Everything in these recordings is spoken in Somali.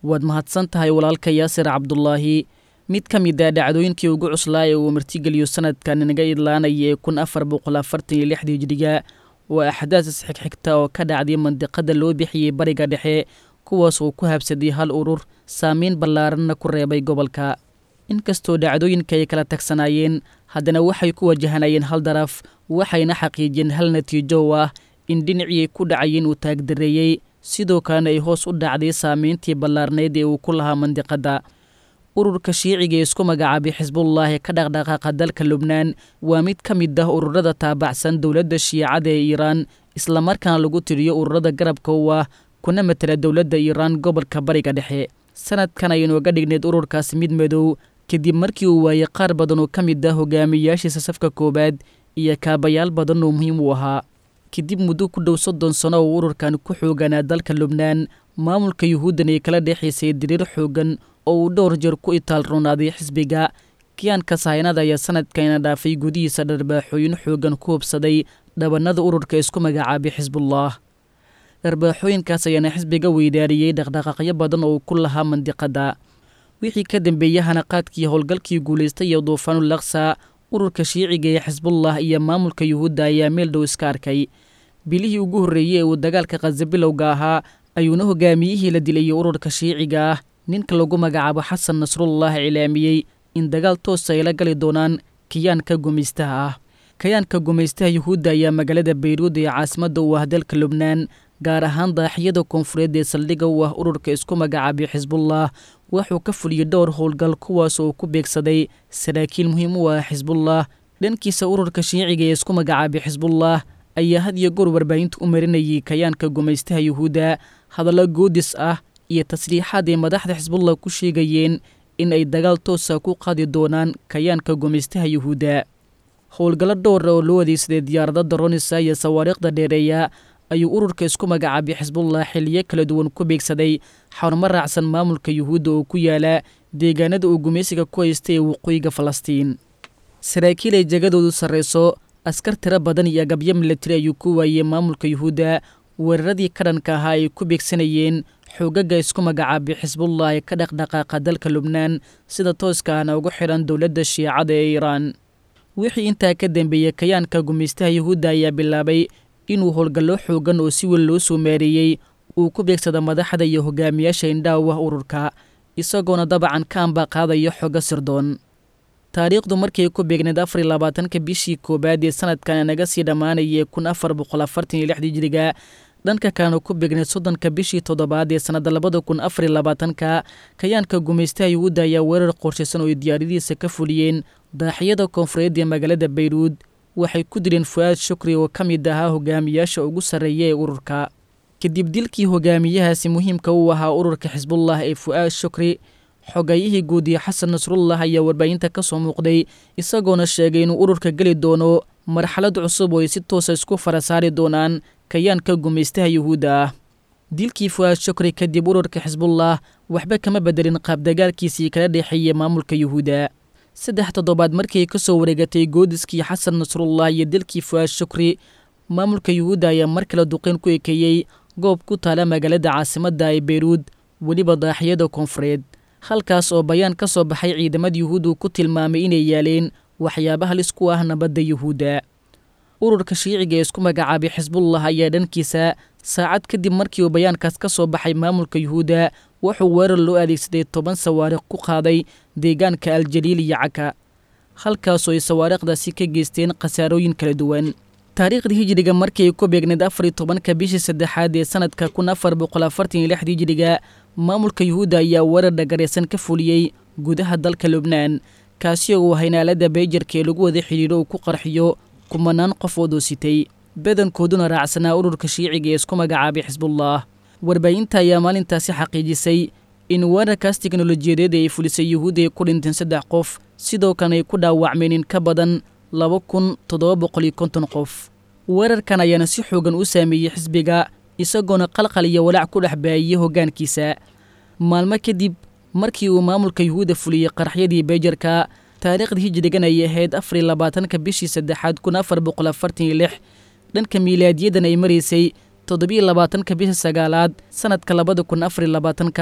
waad mahadsan tahay walaalka yaasir cabdulaahi mid ka mid ah dhacdooyinkii ugu cuslaa ee uu martigeliyo sanadkan inaga idlaanaya ee kun afar boqol afartan iyo lixdii hijriga waa axdaas isxigxigta oo ka dhacday mandiqada loo bixiyey bariga dhexe kuwaas uu ku habsaday hal urur saameyn ballaaranna ku reebay gobolka inkastoo dhacdooyinka ay kala tagsanaayeen haddana waxay ku wajahanayeen hal daraf waxayna xaqiijiyeen hal natiijo oo ah in dhinacii ku dhacayeen uu taagdareeyey sidoo kalena ay hoos u dhacday saameyntii ballaarnayd ee uu ku lahaa mandiqadda ururka shiiciga ee isku magacaabay xisbullaahi ka dhaqdhaqaaqa dalka lubnaan waa mid ka mid ah ururada taabacsan dowladda shiicada ee iiraan islamarkaana lagu tiriyo ururada garabka u ah kuna matela dowladda iiraan gobolka bariga dhexe sanadkan aynuoga dhignayd ururkaasi mid madow kadib markii uu waayey qaar badan oo ka mid ah hogaamiyayaashiisa safka koowaad iyo kaabayaal badan oo muhiim u ahaa kadib muddo ku dhow soddon sano oo ururkan ku xooganaa dalka lubnaan maamulka yuhuuddan ay kala dhexaysay diriir xoogan oo uu dhowr jeer ku itaal roonaaday xisbiga kiyaanka sahaynada ayaa sanadkayna dhaafay gudihiisa dharbaaxooyin xoogan ku hubsaday dhabannada ururka isku magacaabay xisbullah dharbaaxooyinkaas ayaana xisbiga weydaariyey dhaqdhaqaaqyo badan oo uu ku lahaa mandiqadda wixii ka dambeeyey hanaqaadkii howlgalkii guulaystay iyo duufaanul laksa ururka shiiciga ee xisbullah iyo maamulka yuhuudda ayaa meel dhow iska arkay bilihii ugu horreeyey ee uu dagaalka khaza bilowga ahaa ayuuna hogaamiyihii la dilayay ururka shiiciga ah ninka lagu magacaabo xasan nasrullah cilaamiyey in dagaal toosa ay la gali doonaan kiyaanka gumaystaha ah kayaanka gumaystaha yuhuudda ayaa magaalada bayruud ee caasimadda u ah dalka lubnaan gaar ahaan daaxiyada koonfureed ee saldhigga u ah ururka isku magacaabay xisbullah wuxuu ka fuliyey dhowr howlgal kuwaas oo ku beegsaday saraakiil muhiim u ah xisbullah dhankiisa ururka shiiciga ee isku magacaabay xisbullah ayaa had iyo goor warbaahinta u marinayay kayaanka gumaystaha yuhuudda hadallo goodis ah iyo tasriixaad ay madaxda xisbullah ku sheegayeen in ay dagaal toosa ku qaadi doonaan kayaanka gumaystaha yuhuudda howlgallo dhowra oo loo adeegsaday diyaarada daronisa iyo sawaariikhda dheereeya ayuu ururka isku magacaabay xisbullah xiliyo kala duwan ku beegsaday xarumo raacsan maamulka yuhuudda oo ku yaala deegaanada uu gumaysiga ku haystay ee waqooyiga falastiin saraakiil ay jegadoodu sarrayso askar tiro badan iyo agabyo milatari ayuu ku waayey maamulka yuhuudda weeraradii ka dhanka ahaa ay ku beegsanayeen xoogaga isku magacaabay xisbullah ee ka dhaqdhaqaaqa dalka lubnaan sida tooska ahna ugu xidhan dowladda shiicada ee iiraan wixii intaa ka dambeeyey kayaanka gumaystaha yuhuudda ayaa bilaabay inuu howlgallo xoogan oo si weyn loo soo maareeyey uu ku beegsada madaxda iyo hogaamiyaasha indhaha u ah ururka isagoona dabacan ka ambaqaadayo xogo sirdoon taariikhdu markay ku beegneed afar iyo labaatanka bishii koowaad ee sanadkan naga sii dhammaanayay kun afar boqol afartan iyo lixdii jiriga dhanka kalena ku beegneed soddonka bishii toddobaad ee sannadda labada kun afar iyo labaatanka kayaanka gumaystaha yuhuudda ayaa weerar qorshaysan oo ay diyaaradihiisa ka fuliyeen daaxiyada koonfureed ee magaalada bayruud waxay ku dileen fu-aad shukri oo ka mid ahaa hogaamiyaasha ugu sarreeya ee ururka kadib dilkii hogaamiyahaasi muhiimka u ahaa ururka xisbullah ee fu-aad shukri xogayihii guudiye xasan nasrullah ayaa warbaahinta ka soo muuqday isagoona sheegay inuu ururka geli doono marxalad cusub oo ay si toosa isku fara saari doonaan kayaanka gumaystaha yuhuudda ah dilkii fu-aad shukri kadib ururka xisbullah waxba kama bedelin qaabdagaalkiisii kala dhexeeyey maamulka yuhuudda saddex toddobaad markii ka soo wareegatay goodiskii xasan nasrullah iyo dilkii fu-aad shukri maamulka yuhuudda ayaa mar kale duqeyn ku ekeeyey goob ku taala magaalada caasimadda ee beyruud weliba daaxiyada koonfureed halkaas oo bayaan ka soo baxay ciidamada yuhuuddu ku tilmaamay inay yaaleen waxyaaba halis ku ah nabadda yuhuudda ururka shiiciga ee isku magacaabay xisbullah ayaa dhankiisa saacad kadib markii uu bayaankaas ka soo baxay maamulka yuhuudda wuxuu weerar loo adeegsaday toban sawaariikh ku qaaday deegaanka aljaliil iyo caka halkaasoo ay sawaariikhdaasi ka geysteen khasaarooyin kala duwan taariikhda hijiriga markii ay ku beegneed afar iyo tobanka bishii saddexaad ee sanadka kun afar boqol afartan iyo lixda hijiriga maamulka yuhuudda ayaa weerar dhagaraysan ka fuliyey gudaha dalka lubnaan kaasi oo uu haynaalada beyjarka ee lagu wada xidhiidho uu ku qarxiyo kumanaan qof oo doositay badankooduna raacsanaa ururka shiiciga ee isku magacaabay xisbullah warbaahinta ayaa maalintaasi xaqiijisay in weerarkaas teknolojiyadeed ay fulisay yuhuudda ay ku dhinteen saddex qof sidoo kalena ay ku dhaawacmeen in ka badan laba kun toddoba boqol iyo konton qof weerarkan ayaana si xoogan u saameeyey xisbiga isagoona qalqal iyo walaac ku dhex baayiyey hoggaankiisa maalmo kadib markii uu maamulka yuhuudda fuliyey qaraxyadii beyjarka taariikhda hijrigan ayay ahayd afar iyo labaatanka bishii saddexaad kun afar boqol afartan iyo lix dhanka miilaadiyadan ay maraysay toddobiyo labaatanka bisha sagaalaad sanadka labada kun afar iyo labaatanka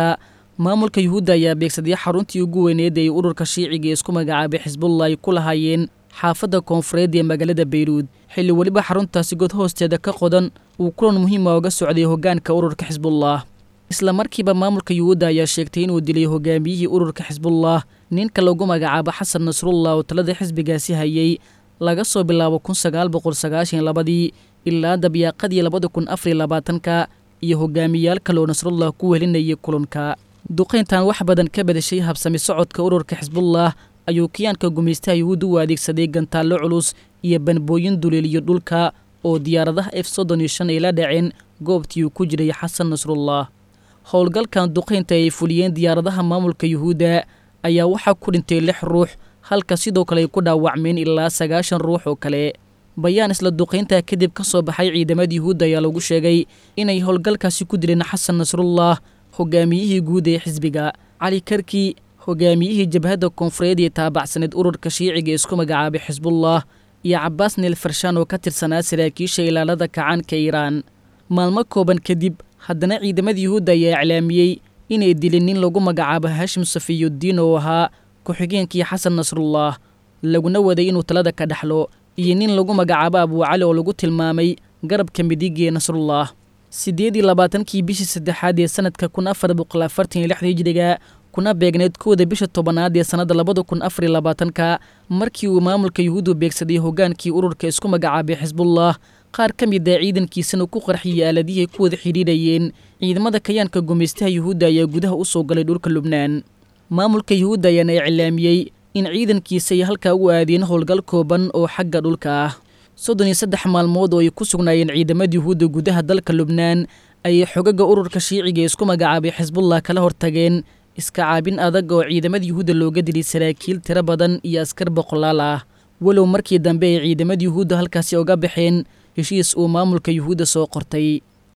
maamulka yuhuudda ayaa beegsaday xaruntii ugu weyneed ay ururka shiiciga ee isku magacaabay xisbullah ay ku lahaayeen xaafadda koonfureed ee magaalada bayruud xilli weliba xaruntaasi god hoosteeda ka qodan uu kulan muhiima uga socday hoggaanka ururka xisbullah isla markiiba maamulka yuhuudda ayaa sheegtay inuu dilay hogaamiyihii ururka xisbullah ninka lagu magacaabo xasan nasrullah oo talada xisbigaasi hayay laga soo bilaabo kun sagaal boqol sagaashan labadii ilaa dabyaaqadii labada kun afariy labaatanka iyo hogaamiyaal kaloo nasrullah ku welinayay kulanka duqayntan wax badan ka badashay habsami socodka ururka xisbullah ayuu kiyaanka gumaystaha yuhuud u adeegsaday gantaallo culus iyo banbooyin duleeliyo dhulka oo diyaaradaha f soddon iyo shan ay la dhaceen goobtii uu ku jiray xasan nasrullah howlgalkan duqaynta ay fuliyeen diyaaradaha maamulka yuhuudda ayaa waxaa ku dhintay lix ruux halka sidoo kale ay ku dhaawacmeen ilaa sagaashan ruux oo kale bayaan isla duqayntaa kadib ka soo baxay ciidamada yuhuudda ayaa lagu sheegay inay howlgalkaasi ku dileen xasan nasrullah hogaamiyihii guud ee xisbiga cali karki hogaamiyihii jabhadda koonfureed ee taabacsaneed ururka shiiciga ee isku magacaabay xisbullah iyo cabaas neel farshaan oo ka tirsanaa saraakiisha ilaalada kacaanka iiraan maalmo kooban kadib haddana ciidamada yuhuudda ayaa iclaamiyey inay dilin nin lagu magacaabo hashim safiyuddiin oo ahaa ku-xigeenkii xasan nasrullah laguna waday inuu talada ka dhexlo iyo nin lagu magacaabo abuucali oo lagu tilmaamay garabka midig ee nasrullah siddeed iyo labaatankii bishii saddexaad ee sanadka kun afar boqol afartan iyo lixda hijriga kuna beegneed kooda bisha tobanaad ee sannadda labada kun afar iyo labaatanka markii uu maamulka yuhuuddu beegsaday hoggaankii ururka isku magacaabay xisbullah qaar ka mid a ciidankiisana ku qarxiyay aaladihii ku wada xidhiidhayeen ciidamada kayaanka gumaystaha yuhuudda ayaa gudaha u soo galay dhulka lubnaan maamulka yuhuudda ayaana iclaamiyey in ciidankiisa ay halkaa u aadeen howlgal kooban oo xagga dhulka ah soddon iyo saddex maalmood oo ay ku sugnaayeen ciidamada yuhuudda gudaha dalka lubnaan ayay xogaga ururka shiiciga ee isku magacaabay xisbullah kala hortageen iska caabin adag oo ciidamada yuhuudda looga dilay saraakiil tiro badan iyo askar boqolaal ah walow markii dambe ay ciidamada yuhuudda halkaasi oga baxeen heshiis uu maamulka yuhuudda soo qortay